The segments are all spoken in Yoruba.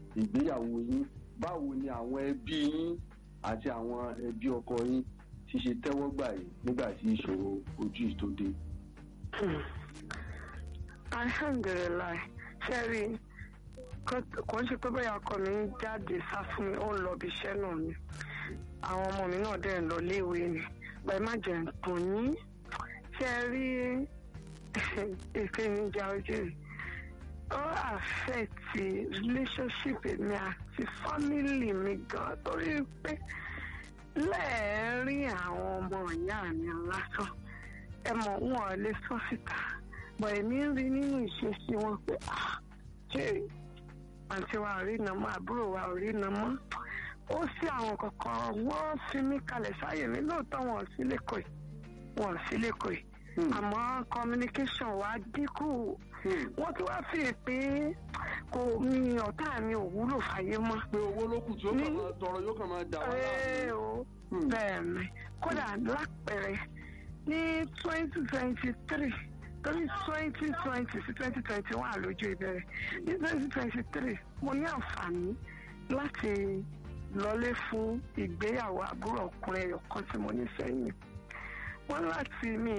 ìgbéyàwó yín báwo ni àwọn ẹbí yín àti àwọn ẹbí ọkọ yín ti ṣe tẹ́wọ́ gbà yìí nígbà tí ìṣòro ojú yìí tó dé. alhamdulilayi ṣẹ́rí kò ń ṣe pé bóyá ọkọ mi ń jáde sá fún mi ó ń lọ ibi iṣẹ́ náà ni àwọn ọmọ mi náà dẹ̀ ń lọ léèwé ni bẹ́ẹ̀ má jẹ́ nǹkan ní ṣẹ́rí ìpèníjà ojú yìí ó àfẹ́ẹ̀tì relationship mi àti family mi gan torí pé lẹ́ẹ̀rín àwọn ọmọ ìyá mi lásán ẹ mọ̀ wọn ò lè sọ síta bọ̀ èmi ń rí nínú ìṣesí wọn pé ṣé àǹtí wa ò rí iná mọ́ àbúrò wa ò rí iná mọ́ ó sí àwọn kankan wọ́n fi mí kalẹ̀ sáyè mi lóòótọ́ wọn ò sí lẹ́kọ̀ọ́ wọn ò sí lẹ́kọ̀ọ́ àmọ́ communication wa dínkù wọ́n ti wá fi pé kò mi ọ̀tá mi ò wúlò fàyè mọ́. pé owó ló kù tí ó kàn máa tọrọ yóò kàn máa dà wá láàmú. bẹ́ẹ̀ ni kódà lápẹẹrẹ ní twenty twenty three torí twenty twenty sí twenty twenty one lójú ìbẹ̀rẹ̀ ní twenty twenty three mo ní àǹfààní láti lọlé fún ìgbéyàwó àbúrò ọkùnrin ẹ̀yọ̀ kan tí mo ní sẹ́yìn wọ́n láti mi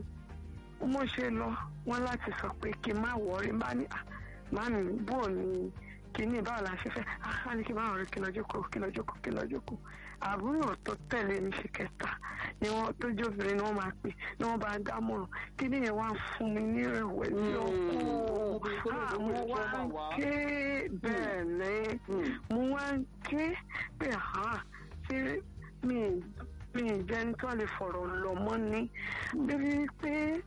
mo ṣe lọ wọ́n láti sọ pé kí n má wọrí bá ní màmí bò ní kíní báwo la ṣe fẹ́ á ní kí n má wọrí kí n lọ jókòó kí n lọ jókòó kí n lọ jókòó àbúrò tó tẹ̀lé mi ṣe kẹta ni wọ́n tó jóbìnrin ni wọ́n máa pè ni wọ́n bá dámọ̀ràn kíní yẹn wá fún mi ní ìrẹ̀wẹ̀sì ọkọ̀ mo wá ń ké bẹ́ẹ̀ ni mo wá ń ké pé ṣé mi mi ìjẹni tó lè fọ̀rọ̀ lọ mọ́ ni bíbí pé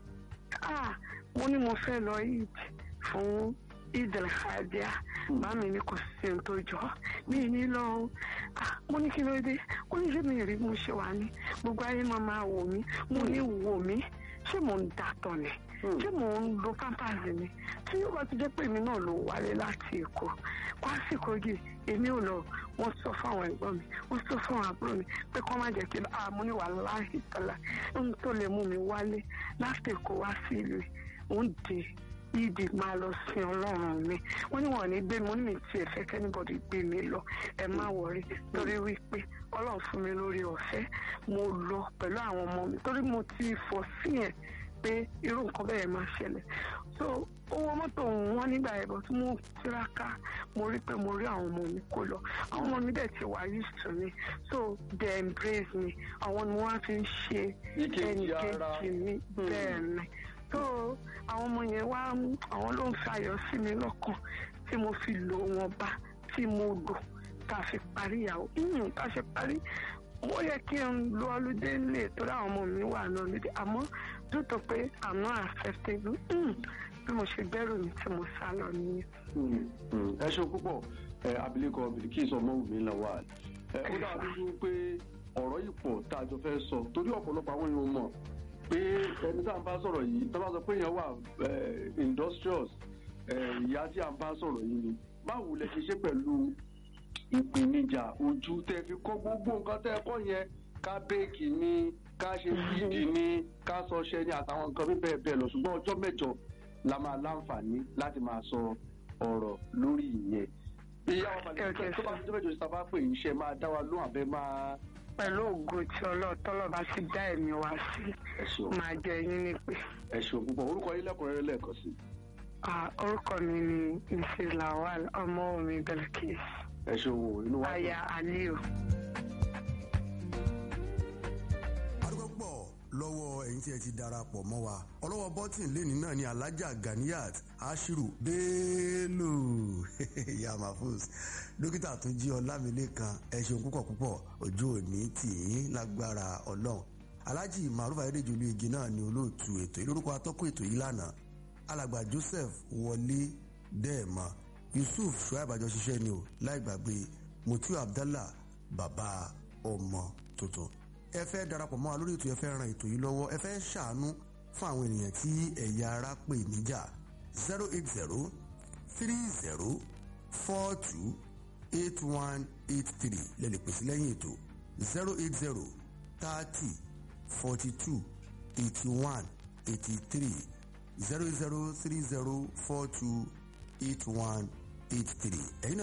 mo ní mo fẹ́ lọ eid fún eid al-hadiya màmí ni kò sí ohun tó jọ mí ní lọ mo ní kí ló dé ó ní ṣé mi rí mo ṣe wà ní gbogbo ayé máa máa wò mí mo ní wò mí ṣé mò ń dàtọ̀ ni ṣé mò ń lo pampers ni tí yóò bá ti jẹ́ pé èmi náà ló wálé láti èkó pásìkò yìí èmi ò lọ wọ́n sọ fún àwọn ẹ̀gbọ́n mi wọ́n sọ fún àwọn àbúrò mi pé kọ́ má jẹ́ kí n àmú ní wà láàyè tọ́lá ohun tó lè mú mi wálé láti èkó wá sí ìlú òun dé ìdì máa lọ sí ọlọ́run mi wọ́n ní wọ́n ní gbé mi wọ́n ní mi tiẹ̀ fẹ́ kẹ́nìbọ̀dì gbé mi lọ ẹ má wọrí torí wípé ọlọ́run fún mi lórí ọ̀fẹ́ mo lọ pẹ̀lú àwọn ọmọ mi torí mo ti fọ́ sí yẹn pé irú nǹkan bẹ́ẹ̀ máa ṣẹlẹ̀ so owó mọ́tò wọn nígbà yẹn bọ̀ tí mo tiraka mo rí pé mo rí àwọn ọmọ mi kó lọ àwọn ọmọ mi dẹ̀ ti wà used to me so they embrace me àwọn ni wọ́n á fi ń ṣe ẹnìkejì mi bẹ́ẹ̀ ni so àwọn ọmọ yẹn wá àwọn ló ń fi ayọ̀ sí mi lọ́kàn tí mo fi lò wọn bá tí mo lò tá a fi parí ìyàwó tá a ṣe parí ó yẹ kí n lo ọlùdé lè torí àwọn ọmọ mi wà ní ọlùdé àmọ́ dúró pé i'm not acceptable bí mo ṣe gbẹ́rù mi tí mo sá lọ nìyẹn. ẹ ṣeun púpọ̀ abilékọ Bilkis Ọmọwùmí Lawal ó dàbí wípé ọ̀rọ̀ yìí pọ̀ tá a jọ fẹ́ sọ torí ọ̀pọ̀lọpọ̀ àwọn èèyàn mọ̀ pé ẹni tá à ń bá sọ̀rọ̀ yìí tó bá sọ pé èèyàn wà industrious ìyá tí à ń bá sọ̀rọ̀ yìí ni báwo lẹ ṣe ṣe pẹ̀lú ìpèníjà ojú tẹ fi kọ́ gbogbo nǹkan tẹ kọ́ yẹn ká bẹ́ẹ̀kì ni ká ṣe fídì ni ká sọ ṣẹ ni àtàwọn nǹkan bí bẹ́ẹ̀ bẹ́ẹ̀ lọ ṣùgbọ́n ọjọ́ mẹ́jọ la máa láǹfààní láti máa sọ ọ̀rọ̀ lórí ìyẹn. ìyá wa màlẹ́ tó bá ti ọjọ́ mẹ́jọ sábà pè yín ṣe máa dá wa lóhùn àbẹ́ máa. pẹ̀lú ògo tí ọlọ́ọ̀tọ́lọ́ bá ti dá ẹ̀mí wa sí máa jẹ yín ní pé. ẹ ṣeun púpọ̀ orúkọ yín lẹ́kùnrẹ́rẹ́ lẹ́ẹ̀kan sí. orúkọ mi ni mrs lawal ọmọwùmí Bilkis ẹ ṣeun o inú wa. aya aliu. lọ́wọ́ ẹ̀yin tí ẹ ti darapọ̀ mọ́ wa ọlọ́wọ́ bọ́tìn lẹ́ni náà ni alájà Ganiyat Ashiru Bello ìyá mahfuz dókítà tún jí ọlámilékan ẹ ṣeun púpọ̀ púpọ̀ ojú òní tì í lágbára ọlọ́run alájì maruf ayédèjọlú igi náà ni olóòtú ètò yìí lórúkọ atọ́kùn ètò yìí lánàá alàgbà Joseph wọlé dẹ́ẹ̀mọ́ Yusuf Shuaib àjọṣiṣẹ́ ni o láì gbàgbé Mutiu Abdallah bàbá ọmọ tuntun ẹ fẹ́ darapọ̀ mọ́ wa lórí ètò ẹ fẹ́ ran ètò yìí lọ́wọ́ ẹ fẹ́ ṣàánú fún àwọn ènìyàn tí ẹ̀yà ara pè níjà zero eight zero three zero four two eight one eight three lẹ́lẹ̀ pèsè lẹ́yìn ètò zero eight zero thirty forty two eighty one eighty three zero zero three zero four two eight one eight three ẹ̀yin náà.